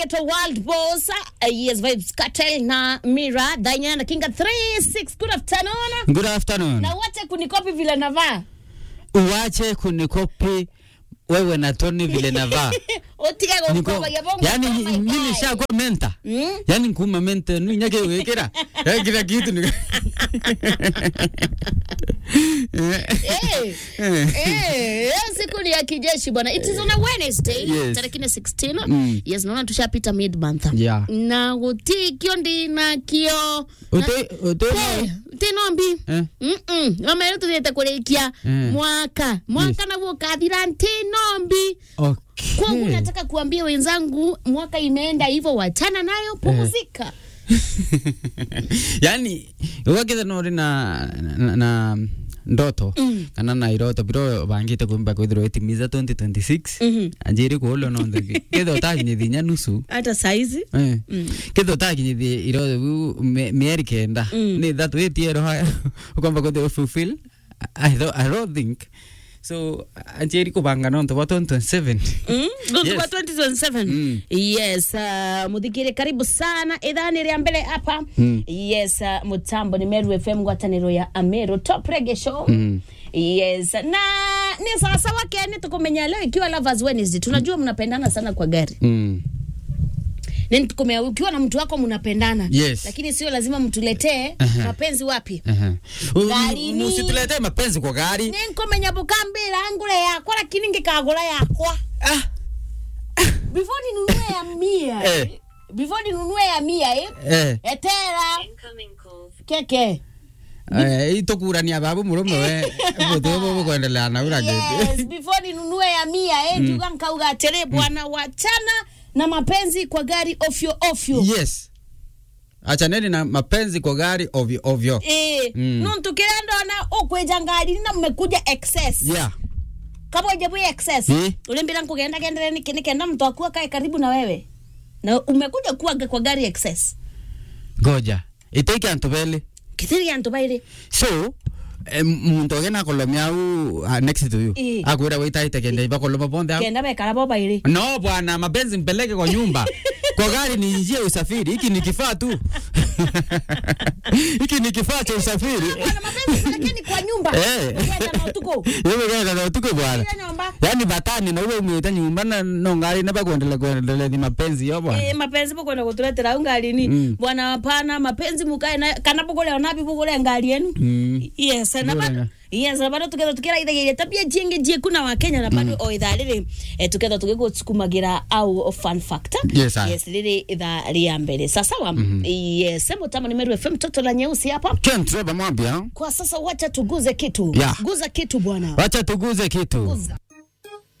Ghetto World Boss, uh, yes, Vibes Cartel na Mira, Diana Kinga 36. Good afternoon. Good afternoon. Na wache kunikopi vile navaa. Uwache kunikopi wewe na Tony vile navaa. Utige Niko, gukoma ya bongo. yani oh my mimi God. nishakuwa menta. Mm? Yani nkuma menta ni nyake wekera. Ya kila kitu ni. Eh, eh, leo siku ni ya kijeshi bwana. It is on a Wednesday, Yes. tarehe 16. Mm. Yes, naona tushapita mid month. Yeah. Na gutikio ndina kio. Uto uto Eh, tinombi. Eh? Mm-mm. Ngoma tuthiete kurikia Mm. mwaka. Mwaka naguo ukathira ntinombi. Kwangu Okay. nataka kuambia wenzangu, mwaka imeenda hivyo, wachana nayo, pumzika. yani wakitha nori na, na, na ndoto Mm. kana na iroto biro bangite kwimba kwithirwo itimiza 2026 Mhm. anjiri kuulo nonthe kitho utakinyithia nya nusu Hata saizi Eh. kitho utakinyithia iroto biu me- mieri kenda Mm. ni thatu itiero haya ukwamba kwithirwo fulfill I, don't, I don't think so anjiri kubanga nonto bwa 2027 Mm, Yes. yes. 2027 Mm. yes uh, muthikire karibu sana idhani ria mbele hapa Mm. yes uh, mutambo ni meru fm ngwataniro ya amero top reggae show Mm. yes na ni sawasawa keni tukumenya leo ikiwa lovers wednesday tunajua mnapendana sana kwa gari Mm. Ni tukumenya ukiwa na mtu wako mnapendana Yes. lakini sio lazima mtuletee Aha. mapenzi wapi Aha. U- Garini. Usituletee mapenzi kwa gari. ni nkumenya bukambira ngure yakwa lakini ngikagura yakwa Ah. before ninunue ya mia Eh. before ninunue ya mia eh? Eh. etera keke Eh, itokurania babu murume we mutwe bubu kuendelea na ura yes, before ninunue ya mia eh, njuga nkauga atere bwana wachana na mapenzi kwa gari ofyo ofyo yes achaneni na mapenzi kwa gari ovyo ovyo Eh, Mm. nuntu kira ndona ukweja ngari na mmekuja excess yeah kabweje bwi excess Eh. ulimbira nkugenda gendere niki nikenda mtu akuwa kae karibu na wewe na umekuja kuwa kwa gari excess goja iteki antu beli kithiri antu baire so eh, muntu ogena kolomia u uh, next to you Eh. akwira witaite kende iba koloma bonde au kenda bekara bo baire no bwana mapenzi mpeleke kwa nyumba kwa gari ni njia ya usafiri hiki ni kifaa tu hiki ni kifaa cha usafiri Bwana mapenzi lakini kwa nyumba Eh. Ukienda na utuko Yewe genda na utuko bwana Ile nyumba yani batani na uwe umwita nyumba na no ngari na bakuendelea kuendelea ni mapenzi yo bwana Eh, mapenzi bukwenda kutuletera ungalini Mm. bwana hapana mapenzi mukae na kana bugule onabi bugule ngali yenu Mm. yes na Bugule bado nga- yes na bado tuketha tukira ithagiria tabia jingi jie kuna wa Kenya na bado o ithaa riri eh, tuketha tugigusukumagira au fun factor Yes, aye. yes riri ithaa ria mbere sasa wa yes mutamo ni Meru FM toto la nyeusi hapa Ken Trevor Mwambia kwa sasa wacha tuguze kitu Yeah. guza kitu bwana wacha tuguze kitu Guza.